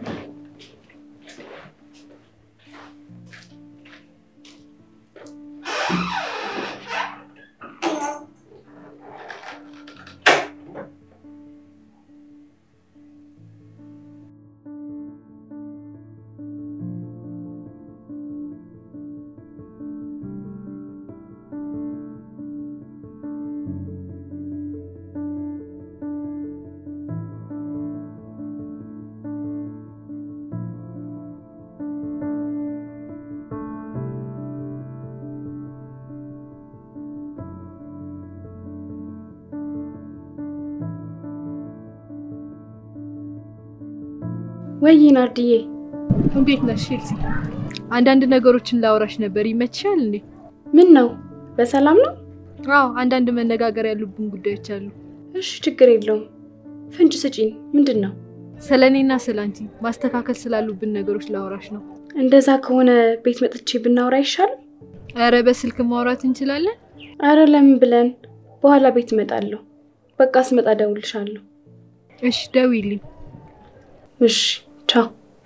ወይ ናርድዬ፣ እንዴት ነሽ ኤልሲ? አንዳንድ ነገሮችን ላውራሽ ነበር። ይመችሻል እንዴ? ምን ነው በሰላም ነው? አዎ፣ አንዳንድ መነጋገር ያሉብን ጉዳዮች አሉ። እሺ፣ ችግር የለውም። ፍንጭ ስጪኝ። ምንድን ነው? ስለ እኔና ስለ አንቺ ማስተካከል ስላሉብን ነገሮች ላውራሽ ነው። እንደዛ ከሆነ ቤት መጥቼ ብናወራ አይሻልም? ኧረ በስልክ ማውራት እንችላለን። አረ ለምን ብለን በኋላ ቤት እመጣለሁ። በቃ ስመጣ እደውልልሻለሁ። እሺ ደውይልኝ። እሺ፣ ቻው።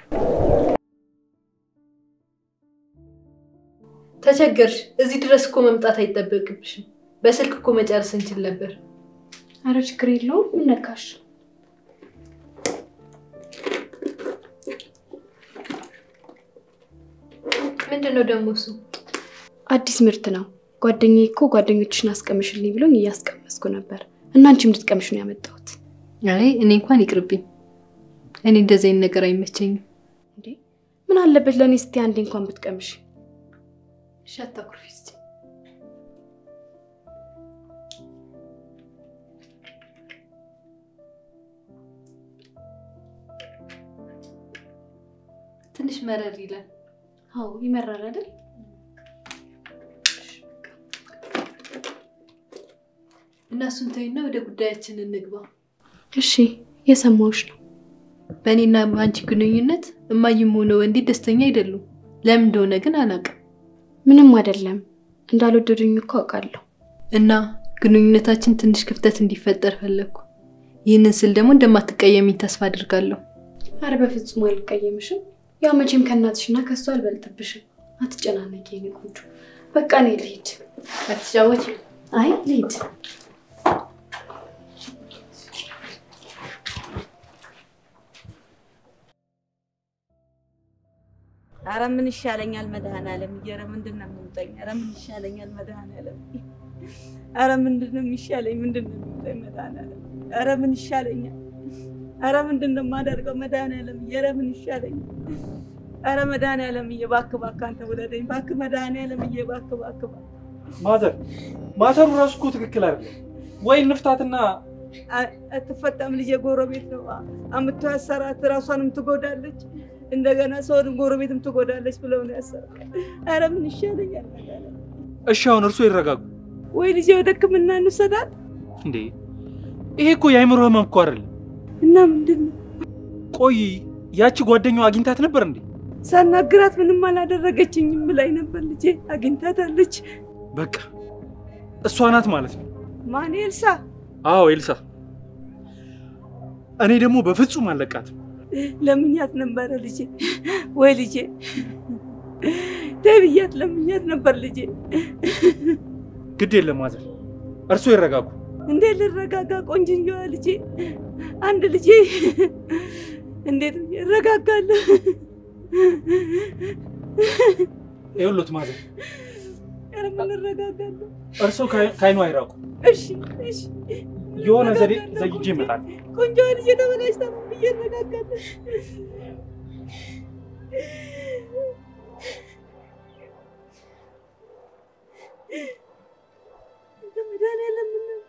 ተቸገርሽ። እዚህ ድረስ እኮ መምጣት አይጠበቅብሽም። በስልክ እኮ መጨረስ እንችል ነበር። አረ ችግር የለውም። ምን ነካሽ? ምንድን ነው ደግሞ እሱ? አዲስ ምርት ነው። ጓደኛዬ እኮ ጓደኞችሽን አስቀምሽልኝ ብሎኝ እያስቀመስኩ ነበር እና አንቺም እንድትቀምሽ ነው ያመጣሁት። አይ እኔ እንኳን ይቅርብኝ። እኔ እንደዚህ አይነት ነገር አይመቸኝም። እንዴ ምን አለበት ለእኔ ስቲ አንዴ እንኳን ብትቀምሽ። እሺ አታኩርፊ እስኪ። ትንሽ መረር ይላል። አዎ ይመራል አይደል? እና እሱን ተይና ወደ ጉዳያችን እንግባ። እሺ የሰማሁሽ ነው። በእኔና አንቺ ግንኙነት እማዬም ሆነ ወንዴ ደስተኛ አይደሉም። ለምን እንደሆነ ግን አላውቅም። ምንም አይደለም። እንዳልወደዱኝ እኮ አውቃለሁ። እና ግንኙነታችን ትንሽ ክፍተት እንዲፈጠር ፈለግኩ። ይህንን ስል ደግሞ እንደማትቀየሚኝ ተስፋ አድርጋለሁ። አረ በፍጹም አልቀየምሽም። ያው መቼም ከእናትሽና ከሱ አልበልጥብሽም። አትጨናነቂ የኔ ቆንጆ። በቃ እኔ ልሂድ። አትጫወች። አይ ልሂድ። አረ ምን ይሻለኛል መድኃኒዓለም እየረ ምንድን ነው የሚውጠኝ? አረ ምን ይሻለኛል መድኃኒዓለም አረ ምንድን ነው የሚሻለኝ? ምንድን ነው የሚውጠኝ መድኃኒዓለም? አረ ምን ይሻለኛል? አረ ምንድን ነው የማደርገው መድኃኒዓለም? እየረ ምን ይሻለኛል? አረ መድኃኒዓለም እባክህ እባክህ አንተ ውለደኝ እባክህ መድኃኒዓለም እባክህ እባክህ እባክህ ማዘር ማዘሩ ራሱ እኮ ትክክል አይደለም። ወይ እንፍታትና አትፈታም። ልጄ ጎረቤት ነው አምጥቶ ያሰራት፣ ራሷንም ትጎዳለች፣ እንደገና ሰውንም ጎረቤትም ትጎዳለች ብለው ነው ያሰራት። አረ ምን ይሻለኛል? እሺ አሁን እርሶ ይረጋጉ። ወይ ልጄ ወደ ሕክምና እንውሰዳት እንዴ ይሄ እኮ የአይምሮ ህመም እኮ አይደለም። እና ምንድን ነው ቆይ ያቺ ጓደኛዋ አግኝታት ነበር እንዴ? ሳናግራት ምንም አላደረገችኝም ብላኝ ነበር። ልጄ አግኝታታለች። በቃ እሷ ናት ማለት ነው። ማን ኤልሳ? አዎ ኤልሳ። እኔ ደግሞ በፍጹም አልለቃትም። ለምኛት ነበረ ልጄ። ወይ ልጄ ተብያት ለምኛት ነበር ልጄ። ግድ የለም ማዘር፣ እርሶ ይረጋጉ። እንዴት ልረጋጋ? ቆንጅየዋ ልጄ፣ አንድ ልጄ እንዴት ብዬ እረጋጋለሁ? ይኸውልዎት ማዘር፣ ኧረ ምን እረጋጋለሁ? እርሶ ከአይኑ አይራቁ። እሺ እሺ፣ የሆነ ዘዴ እረጋጋለሁ። ዘይጄ ይመጣል። ቆንጆዋ ልጄ ተበላሽታ ምን ብዬ እረጋጋለሁ? መድኃኒዓለም ምን ነው?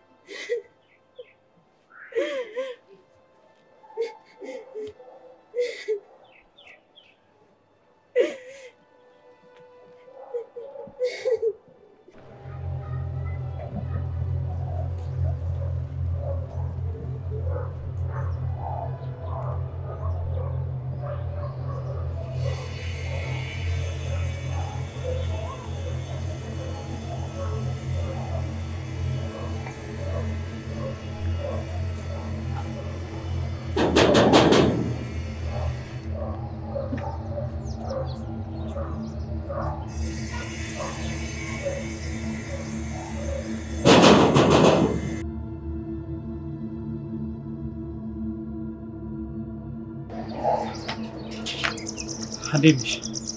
እንዴት ነሽ?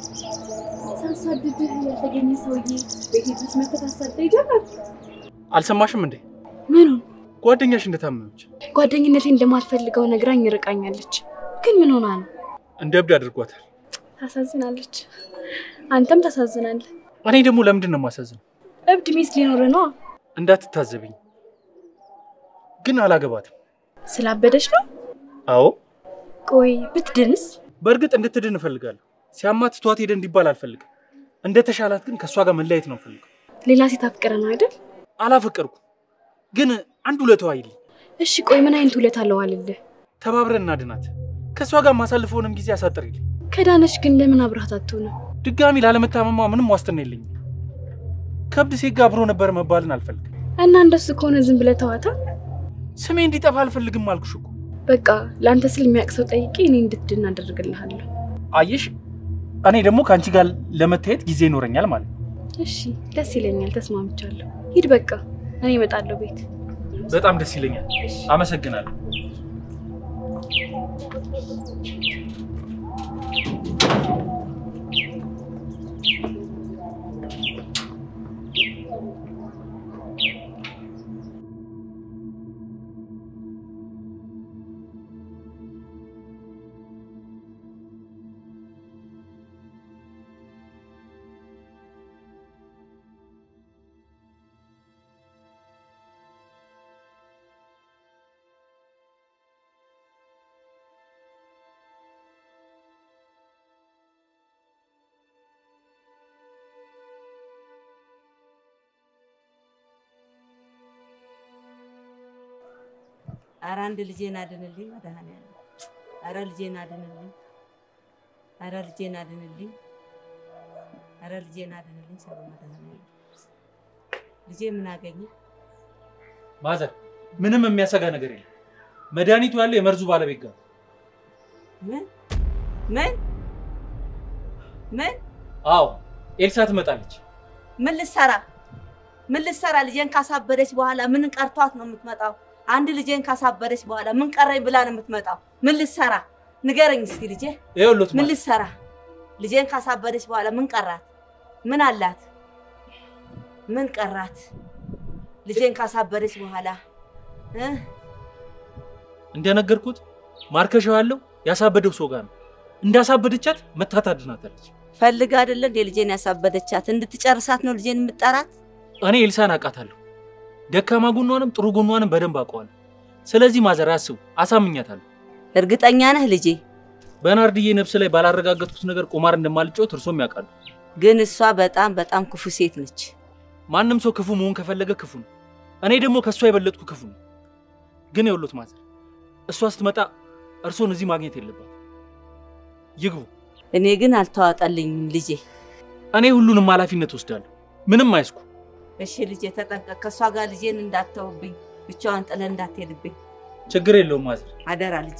ሳሳድድህ ያልተገኘ ሰውዬ ቤቴ ድረስ መተህ ታሳደኝ ጀመር። አልሰማሽም እንዴ? ምኑን? ጓደኛሽ እንደታመመች ጓደኝነቴ እንደማትፈልገው ነግራኝ ርቃኛለች። ግን ምን ሆና ነው? እንደ እብድ አድርጓታል። ታሳዝናለች። አንተም ታሳዝናለህ። እኔ ደግሞ ለምንድን ነው የማሳዝነው? እብድ ሚስት ሊኖርህ ነዋ። እንዳትታዘብኝ ግን አላገባትም። ስላበደች ነው? አዎ ቆይ ብትድንስ? በእርግጥ እንድትድን እፈልጋለሁ። ሲያማት ትቷት ሄደ እንዲባል አልፈልግም። እንደተሻላት ግን ከእሷ ጋር መለያየት ነው እፈልገው። ሌላ ሴት አፍቅረ ነው አይደል? አላፈቀርኩም፣ ግን አንድ ውለታዋ አይልኝ። እሺ ቆይ ምን አይነት ውለታ አለው አልልህ? ተባብረን እናድናት። ከእሷ ጋር ማሳልፈውንም ጊዜ አሳጥርልኝ። ከዳነች ግን ለምን አብረሃት አትሆንም? ድጋሚ ላለመታመሟ ምንም ዋስትና የለኝም። ከእብድ ሴት ጋር አብሮ ነበር መባልን አልፈልግም። እና እንደሱ ከሆነ ዝም ብለህ ተዋታ። ስሜ እንዲጠፋ አልፈልግም አልኩሽ እኮ። በቃ ለአንተ ስል የሚያውቅ ሰው ጠይቄ እኔ እንድትድን አደርግልሃለሁ። አየሽ፣ እኔ ደግሞ ከአንቺ ጋር ለመታየት ጊዜ ይኖረኛል ማለት ነው። እሺ ደስ ይለኛል፣ ተስማምቻለሁ። ሂድ በቃ እኔ እመጣለሁ ቤት። በጣም ደስ ይለኛል። አመሰግናለሁ። ኧረ አንድ ልጄን አድንልኝ መድኃኒዓለም። ኧረ ልጄን አድንልኝ። ኧረ ልጄን አድንልኝ። ኧረ ልጄን አድንልኝ። ሰው መድኃኒዓለም ልጄ ምን አገኘ? ማዘር፣ ምንም የሚያሰጋ ነገር የለም። መድኃኒቱ ያለው የመርዙ ባለቤት ጋር ነው። ምን ምን ምን አዎ ኤልሳ ትመጣለች። ምን ልትሰራ ምን ልትሰራ? ልጄን ካሳበደች በኋላ ምን ቀርቷት ነው የምትመጣው? አንድ ልጄን ካሳበደች በኋላ ምን ቀረኝ ብላ ነው የምትመጣው? ምን ልትሰራ ንገረኝ እስኪ ልጄ፣ ይኸውልዎት ምን ማዘር፣ ልትሰራ? ልጄን ካሳበደች በኋላ ምን ቀራት? ምን አላት? ምን ቀራት? ልጄን ካሳበደች በኋላ እ እንደነገርኩት ማርከሻው ያለው ያሳበደው ሰው ጋር ነው። እንዳሳበደቻት መታት አድናታለች። ፈልጋ አይደለ እንዴ ልጄን ያሳበደቻት? እንድትጨርሳት ነው ልጄን የምጠራት? እኔ ኤልሳን አውቃታለሁ። ደካማ ጎኗንም ጥሩ ጎኗንም በደንብ አውቀዋለሁ። ስለዚህ ማዘር አስቡ፣ አሳምኛታለሁ። እርግጠኛ ነህ ልጄ? በናርድዬ ነፍስ ላይ ባላረጋገጥኩት ነገር ቁማር እንደማልጫወት እርሶም ያውቃሉ። ግን እሷ በጣም በጣም ክፉ ሴት ነች። ማንም ሰው ክፉ መሆን ከፈለገ ክፉ ነው። እኔ ደግሞ ከእሷ የበለጥኩ ክፉ ነው። ግን የውሎት ማዘር፣ እሷ ስትመጣ እርሶን እዚህ ማግኘት የለባት። ይግቡ። እኔ ግን አልተዋጠልኝም ልጄ። እኔ ሁሉንም ኃላፊነት ወስዳለሁ። ምንም አይስኩ። እሺ ልጄ ተጠንቀቅ። ከእሷ ጋር ልጄን እንዳተውብኝ፣ ብቻዋን ጥለህ እንዳትሄድብኝ ችግር የለውም ማዘር። አደራ ልጄ።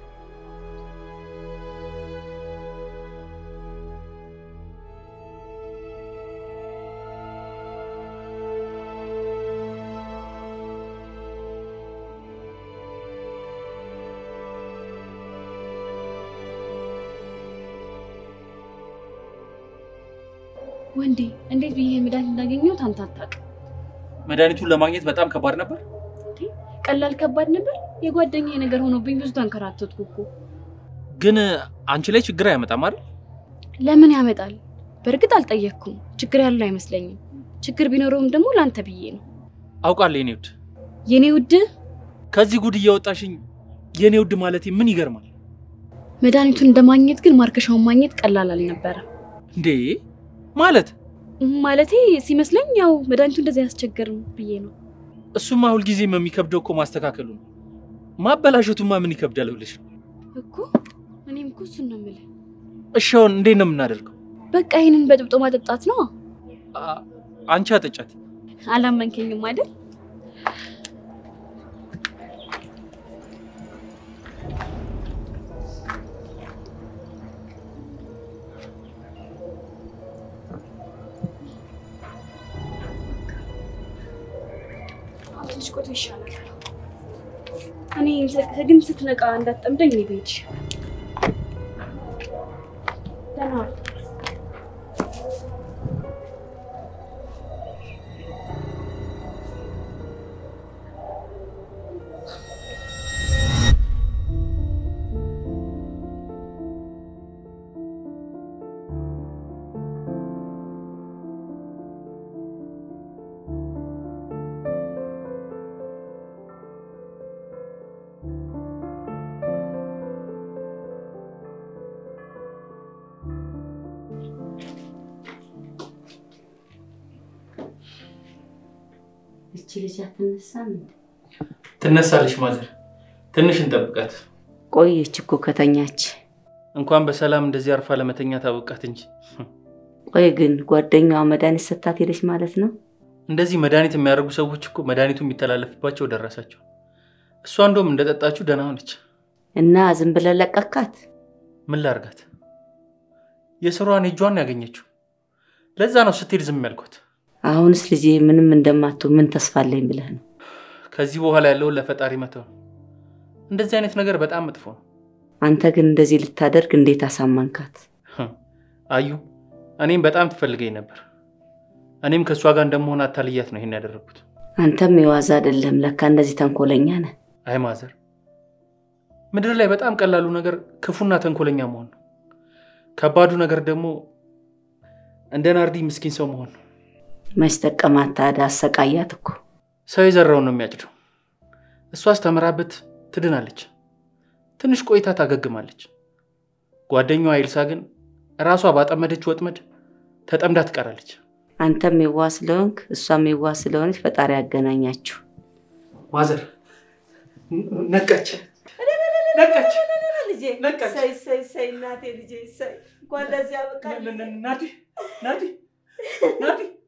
ወንዴ እንዴት ብዬ መድኃኒት እንዳገኘሁት አንተ አታውቅም። መድኃኒቱን ለማግኘት በጣም ከባድ ነበር። ቀላል ከባድ ነበር። የጓደኛዬ ነገር ሆኖብኝ ብዙ ተንከራተትኩ እኮ። ግን አንቺ ላይ ችግር አያመጣም አይደል? ለምን ያመጣል? በእርግጥ አልጠየቅኩም። ችግር ያለው አይመስለኝም። ችግር ቢኖረውም ደግሞ ለአንተ ብዬ ነው። አውቃለሁ የኔ ውድ። የኔ ውድ ከዚህ ጉድ እያወጣሽኝ የኔ ውድ ማለቴ ምን ይገርማል መድኃኒቱን እንደማግኘት ግን ማርከሻውን ማግኘት ቀላል አልነበረም። እንዴ! ማለት ማለቴ ሲመስለኝ ያው መድኃኒቱ እንደዚህ አያስቸግርም ብዬ ነው። እሱማ ሁልጊዜም የሚከብደው እኮ ማስተካከሉ ነው። ማበላሸቱማ ምን ይከብዳል ብለሽ ነው? እኮ እኔም እኮ እሱን ነው የምልህ። እሺ አሁን እንዴት ነው የምናደርገው? በቃ ይህንን በጥብጦ ማጠጣት ነው። አ- አንቺ አጠጫት። አላመንከኝም አይደል? ትንሽ ቆይቶ ይሻላል። እኔ ግን ስትነቃ እንዳትጠምደኝ እኔ ብሄድ ይሻላል። ደህና ዋል። እቺ ልጅ አትነሳም እንዴ? ትነሳለች ማዘር። ትንሽ እንጠብቃት። ቆየች እኮ ከተኛች። እንኳን በሰላም እንደዚህ አርፋ ለመተኛ ታበቃት እንጂ ቆይ ግን ጓደኛዋ መድኃኒት ሰታት ሄደች ማለት ነው? እንደዚህ መድኃኒት የሚያደርጉ ሰዎች እኮ መድኃኒቱ የሚተላለፍባቸው ደረሳቸው። እሷ እንደውም እንደጠጣችሁ ደህና ሆነች። እና ዝም ብለህ ለቀካት? ምን ላርጋት? የስሯን እጇን ያገኘችው። ለዛ ነው ስትሄድ ዝም ያልኳት። አሁንስ ልጄ ምንም እንደማትሆን ምን ተስፋ አለኝ ብለህ ነው? ከዚህ በኋላ ያለውን ለፈጣሪ መተው ነው። እንደዚህ አይነት ነገር በጣም መጥፎ ነው። አንተ ግን እንደዚህ ልታደርግ እንዴት አሳመንካት? አዩ እኔም በጣም ትፈልገኝ ነበር። እኔም ከእሷ ጋር እንደመሆን አታልያት ነው ይሄን ያደረግኩት። አንተም የዋዛ አይደለም ለካ እንደዚህ ተንኮለኛ ነህ። አይ ማዘር፣ ምድር ላይ በጣም ቀላሉ ነገር ክፉና ተንኮለኛ መሆን ነው። ከባዱ ነገር ደግሞ እንደ ናርዲ ምስኪን ሰው መሆን ነው። መች ጠቀማት ታዲያ? አሰቃያት እኮ። ሰው የዘራውን ነው የሚያጭደው። እሷ አስተምራበት ትድናለች፣ ትንሽ ቆይታ ታገግማለች። ጓደኛዋ ኤልሳ ግን ራሷ ባጠመደች ወጥመድ ተጠምዳ ትቀራለች። አንተም የዋ ስለሆንክ እሷም የዋ ስለሆነች ፈጣሪ ያገናኛችሁ። ማዘር ነቃች፣ ነቃች። ልጄ ነቃች። ሰይ ሰይ ሰይ እናቴ ልጄ ሰይ እንኳን ለዚህ አበቃ ናዲ ናዲ ናዲ